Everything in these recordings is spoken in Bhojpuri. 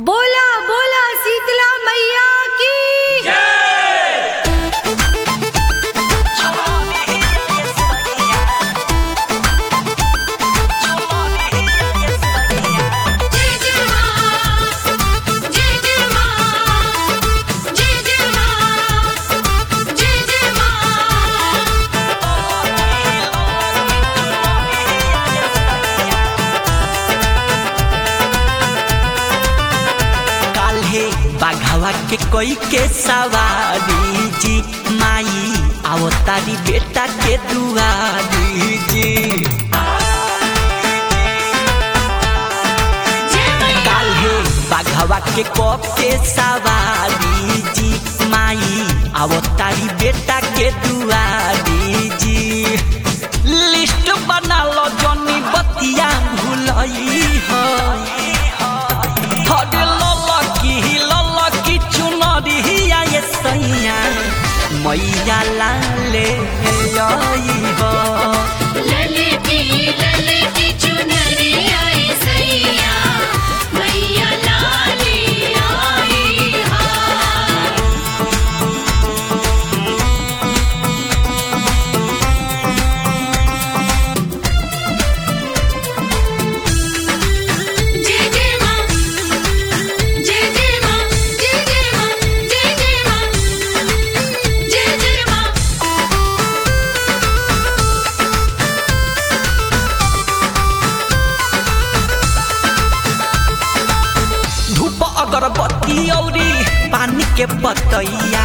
बोला बोला शीतला मैया की जय जय मां जय जय मां जय जय मां जय जय मां काल्हे बाघावा के कोई के सवारी जी माई आओ तारी बेटा के दुआरी जी काल्हे बाघावा के कप के सवारी जी माई आओ तारी बेटा के दुआरी जी लिस्ट बना लो जनी बतिया भूलई हो हरे ललकी ललकी चुनरिया ये सैया मैया लाले आई हो ललकी ललकी चुनरिया ए सैया मैया लाली आई हा जय जय मां जय जय मां जय जय मां जय जय मां जय जय मां धूप अगरबत्ती औरी पानी के बतैया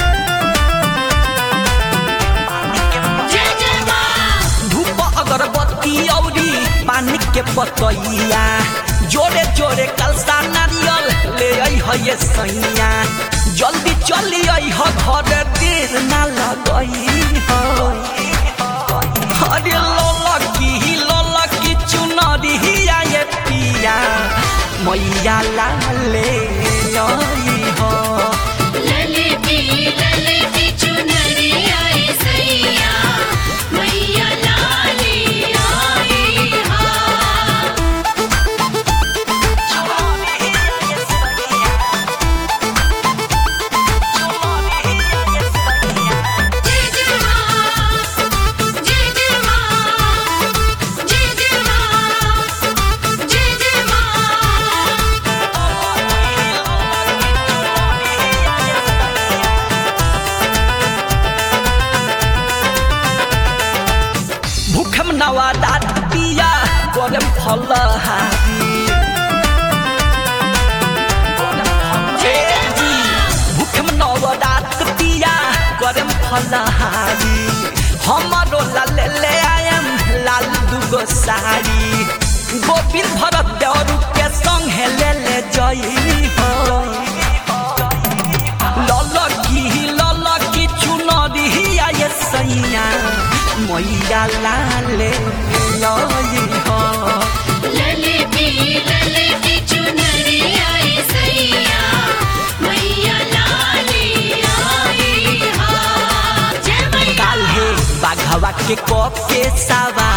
जय जय मां धूप अगरबत्ती औरी पानी के बतैया जोरे जोरे कलसा नारियल ले आई है ये सैया जल्दी चली आई हो घर देर ना लगई हो अरे ललकी ललकी चुनरिया ये पिया मैया लाले आई हो ललकी ललकी चुनरिया ए सैया मैया लाली आई हा जय जय मां जय जय मां जय जय मां जय जय मां भूखम नवा दात पिया गरम फलहारी जी भूखम नवा दात पिया गरम फलहारी हमारो लाल ले आयम लाल दुगो साड़ी गोविंद भरत देवरू के संग ले ले जई हो ललकी ललकी चुनरिया ये सैया मैया लाले आई हो ललकी ललकी चुनरिया ए सैया मैया लाली आई हा जय मैया काल्हे बाघवा के कप के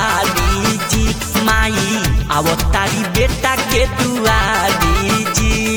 सवारी जी माई आवतारी बेटा के दुआरी जी